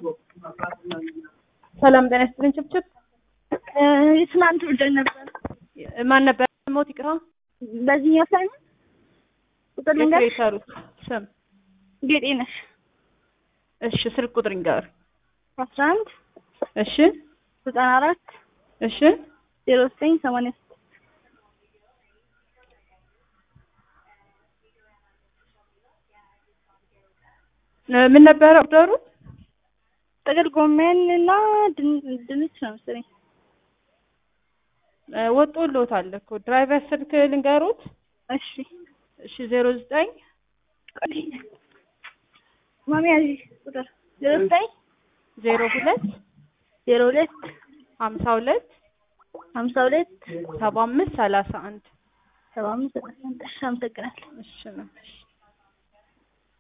ሰላም ጤና ይስጥልኝ። ችብችብ ትናንት ብደን ነበር። ማን ነበር ሞት ይቅራ በዚህኛው ሳይሆን ቁጥር ልንገርሽ። የሰሩት ስም ጌጤ ነሽ እሺ፣ ስልክ ቁጥር ይንገር። አስራ አንድ እሺ ዘጠና አራት እሺ ዜሮ ዘጠኝ ሰማንያ ስድስት ምን ነበረ ኦርደሩ? ጥቅል ጎመን እና ድን- ድንች ነው መሰለኝ። ወጦልዎታል እኮ ድራይቨር ስልክ ልንገሩት። እሺ እሺ ዜሮ ዘጠኝ ቆይ ማሚ ያዥ ቁጥር ዜሮ ዘጠኝ ዜሮ ሁለት ዜሮ ሁለት ሀምሳ ሁለት ሀምሳ ሁለት ሰባ አምስት ሰላሳ አንድ ሰባ አምስት ዘጠና አንድ እሺ አመሰግናለሁ። እሺ ነው። እሺ